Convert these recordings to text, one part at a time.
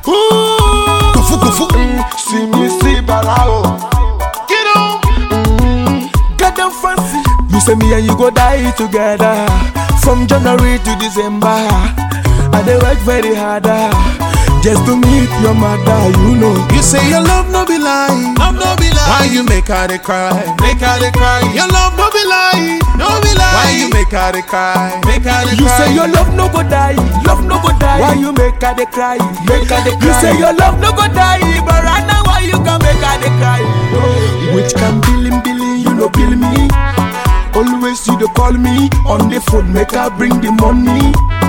Ooh, Kufu, kufu. Mm, see me see balao. Get on. Get them fancy. You say me and you go die together from January to December. I dey work very hard ah, just to meet your mother. You know. You say your love no be lie. Love no be lie. Why you make her dey cry? Make her dey cry. Your love no be lie. No be lie. Why you make her dey cry? Make her dey You cry. say your love no go die, love no go die. Why you make her dey cry? Make her dey cry. You say your love no go die, but right now why you can make her dey cry? Which can billing billing, you no bill me. Always you dey call me on the phone, make her bring the money.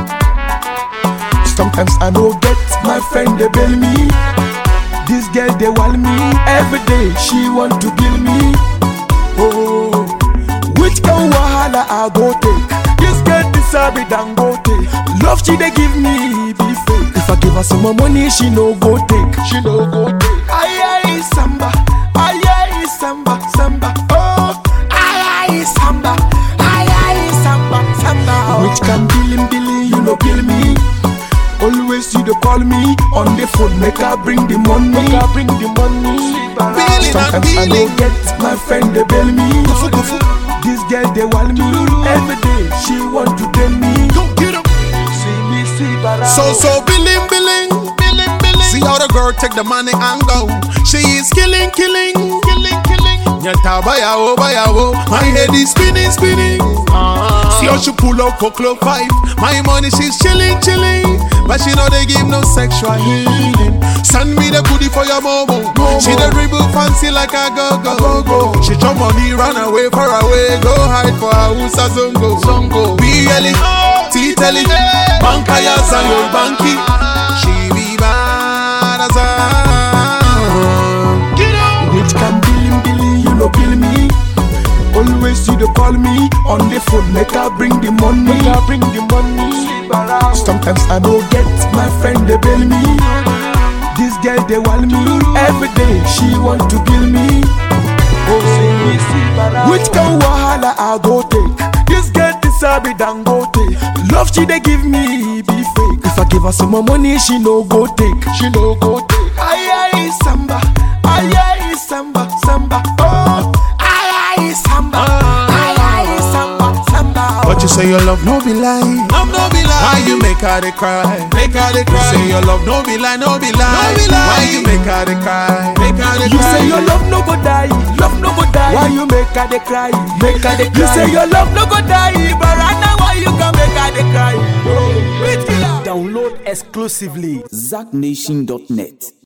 Sometimes I no get my friend they bail me. This girl they want me every day. She want to kill me. Oh, which kind wahala I go take? This girl deserve it and go take. Love she they give me be fake. If I give her some more money, she no go take. She no go take. Aye aye samba, aye aye samba samba. Oh, aye aye samba, aye aye samba samba. Which can billing billing, you no kill me. Always you dey call me on the phone, make her bring the money. Make her bring the money. Billing and Sometimes I no billing. get my friend they bail me. Kufu, kufu. This girl they want me every day. She want to tell me. Don't get up. See me see bara. So so billing billing billing billing. See how the girl take the money and go. She is killing killing killing killing. Nyata bayawo bayawo. My head is spinning spinning. See how she pull up for club five. My money she's chilling chilling. But she know they give no sexual healing. Send me the goodie for your momo. She the dribble fancy like a go go go. She jump money run away far away. Go hide for a house a zongo zongo. Be yelling, titeli, banka ya zayo banki. She be bad as a. Get out. Which can billing billing, you no bill me. Always you dey call me on the phone, make her bring the money. Make her bring the money. Sometimes I no get my friend they bail me. This girl they want me every day. She want to kill me. Oh, which kind wahala I go take? This girl deserve it and go take. Love she they give me be fake. If I give her some more money, she no go take. She no go take. Aye aye samba, aye aye samba samba. Oh, aye aye samba, aye aye samba samba. But you say your love no be lie. Love no be lie. Why you make her dey cry? Make her dey cry. You say your love no be lie, no be lie. No be lie. Why you make her dey cry? Make her dey You cry. say your love no go die, love no go die. Why you make her dey cry? Make her dey cry. You say your love no go die, but right now why you can make her dey cry? Which killer? Download exclusively ZackNation.net.